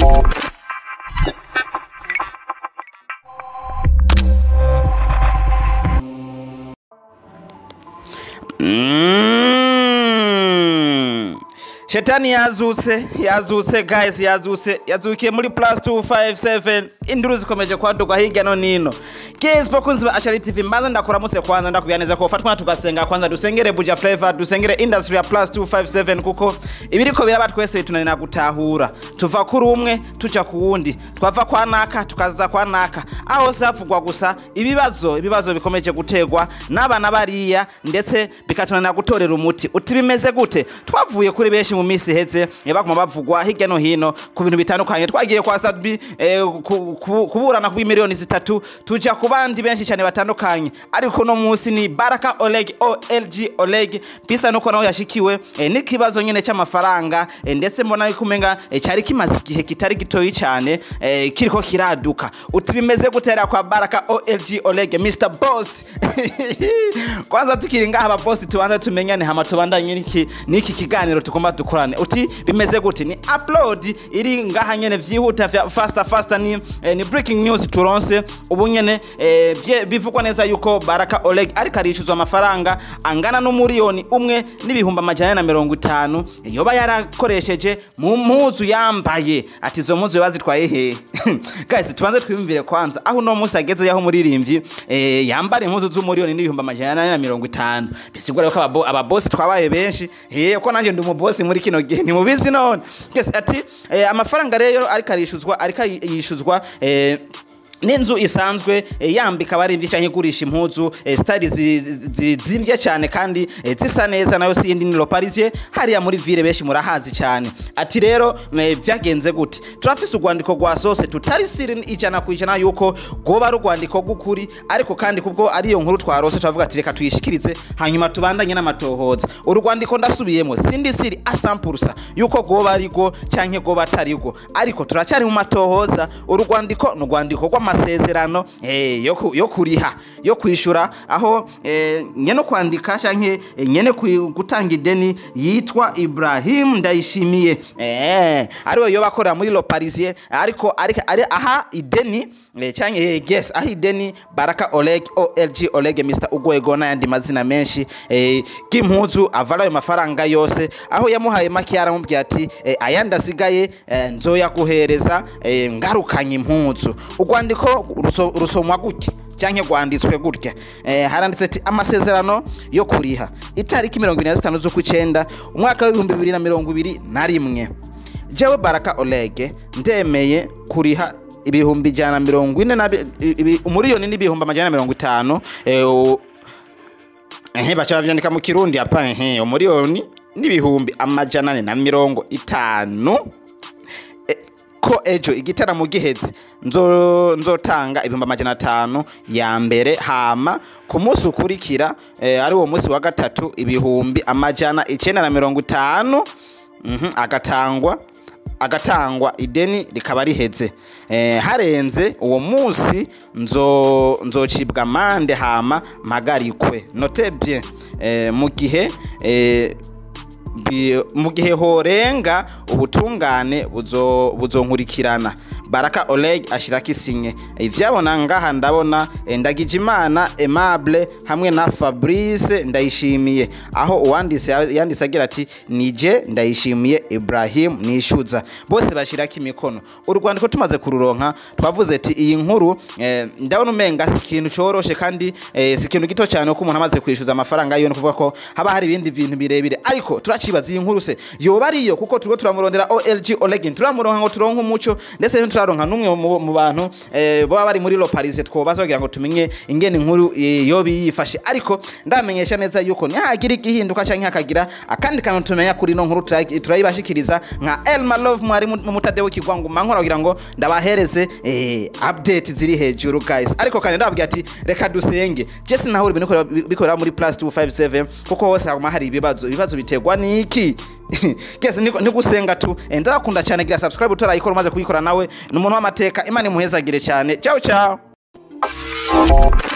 Mm. shetani yazutse yazutse guys yazutse yazukiye muri plus 257 induru zikomeje kwaduka hirya no nino guys bakunzi ba ashari tv mbanza ndakuramutse kwanza ndakubwira neza ko fatwa tugasenga kwanza dusengere buja flavor dusengere industry ya plus 257 kuko ibiriko biraba twese tunanira gutahura tuva kuri umwe tuja ku wundi twava kwa naka tukaza kwa naka aho savugwa gusa ibibazo ibibazo bikomeje gutegwa n'abana bariya ndetse bikatunanira gutorera umuti uti bimeze gute twavuye kuri benshi mu minsi iheze eh, baguma bavugwa hirya no hino ku bintu bitandukanye twagiye kwa sadbi eh, ku- ku- kuburana ku miliyoni zitatu tuja ku bandi benshi cyane batandukanye ariko no munsi ni baraka oleg olg oleg bisa nuko nawe yashikiwe eh, n'ikibazo nyine cy'amafaranga eh, ndetse mbona yuko umenga eh, cyari kimaze igihe kitari gitoyi cyane eh, kiriko kiraduka uti bimeze gutera kwa baraka olg oleg mr boss kwanza tukiri ngaha ababosi tubanza tumenyane hama tubandanye n'iki n'iki kiganiro tugomba dukorane uti bimeze gute ni upload iri ngaha nyene vyihuta vya faster faster ni, eh, ni breaking news turonse ubu nyene eh, vye- bivugwa neza yuko baraka oleg ariko arishuzwa amafaranga angana n'umuriyoni umwe n'ibihumbi amajana na mirongo itanu yoba yarakoresheje mu mpuzu yambaye ati izo mpuzu yoba zitwaye hehe guys tubanze twiyumvire kwanza aho uno munsi ageze yaho umuririmbyi eh, yambara impuzu z'umuriyoni n'ibihumbi amajana ane na mirongo itanu bisigura yuko ababo- ababosi twabaye benshi eh, ko nanjye ndi umubosi muri kino gihe ntimubizi none yes, ati eh, amafaranga rero ariko arishuzwa ariko yishuzwa eh, n'inzu isanzwe eh, yambika abarimvyi canke igurisha impuzu eh, style zi- zi- zizimbye cyane kandi eh, zisa neza nayo si yindi ni Le Parisien hariya muri ville benshi murahazi cyane ati rero eh, vyagenze gute turafise urwandiko rwa sose tutari siri ijana ku ijana yuko rwoba ari urwandiko rw'ukuri ariko kandi kubwo ariyo nkuru twarose turavuga ati reka tuyishikirize hanyuma tubandanye n'amatohoza urwandiko ndasubiyemo sindi siri asampurusa yuko rwoba ari rwo canke rwoba atari rwo ariko turacyari mu matohoza urwandiko ni urwandiko rw'amasezerano eh, yo ku- yo kuriha yo kwishura aho eh, nyene kwandika canke eh, nyene kwi- gutanga ideni yitwa Ibrahim Ndayishimiye eh, ariwe yoba akorera muri Le Parisien ariko ariko ari aha ideni eh, canke eh, yes aha ideni Baraka Oleg OLG Oleg Mr Ugwego n'ayandi mazina menshi eh, k'impuzu avala ayo mafaranga yose aho yamuhaye make yaramubwiye ati eh, ayandi asigaye eh, nzoyaguhereza eh, ngarukanye impuzu urwandiko ruso- rusomwa gutya canke rwanditswe gutya eh, haranditse ati amasezerano yo kuriha itariki mirongo ibiri na zitanu z'ukwicenda umwaka w'ibihumbi bibiri na mirongo ibiri na rimwe jewe baraka olege ndemeye kuriha ibihumbi ijana na mirongo ine na bi- ibi- umuriyoni n'ibihumbi amajana na mirongo itanu eh, u- ehe baca bavyandika mu kirundi apa ehe umuriyoni n'ibihumbi amajana ane na mirongo itanu E, ko ejo igitaramo giheze nzo nzotanga ibihumbi amajana atanu ya mbere hama ku munsi ukurikira eh, ari uwo munsi wa gatatu ibihumbi amajana icenda na mirongo itanu mhm, agatangwa agatangwa ideni rikaba riheze eh, harenze uwo munsi nzo nzocibwa amande hama mpagarikwe note bien eh, mu gihe eh, bi- mu gihe horenga ubutungane buzo- buzonkurikirana baraka oleg ashirako isinye ivyabona ngaha ndabona eh, ndagijimana aimable hamwe na fabrice ndayishimiye aho uwanditse yanditse agira ati nije ndayishimiye ibrahim nishuza bose bashirako imikono urwandiko tumaze kururonka twavuze ati iyi nkuru eh, ndabona umenga si ikintu coroshe kandi eh, si ikintu gito cyane ko umuntu amaze kwishyuza amafaranga yiwe ni ukuvuga ko haba hari ibindi bintu birebire ariko turacibaza iyi nkuru se yoba ariyo kuko turiko turamurondera olg olegin turamuronka ngo turonke umuco ndetse ntituraronka n'umwe mu- mu bantu eh, baba bari muri loparise twobaza kugira ngo tumenye ingene inkuru eh, yoba yifashe ariko ndamenyesha neza yuko nihagira igihinduka canke hakagira akandi kantu tumenya kuri ino nkuru turayi- turayibashikiriza nka elma love mwari mu mu mutadewo kigwangu mankora kugira ngo ndabahereze eh, update ziri hejuru guys ariko kandi ndababwira ati reka dusenge jesi naho ibintu bikorera- bikorera muri plus 257 kuko hose haguma hari ibibazo ibibazo biterwa niki kese niko gusenga tu Eh, ndabakunda cyane gira subscribe utarayikora umaze kuyikora nawe ni umuntu w'amateka imana imuhezagire cyane ciao ciao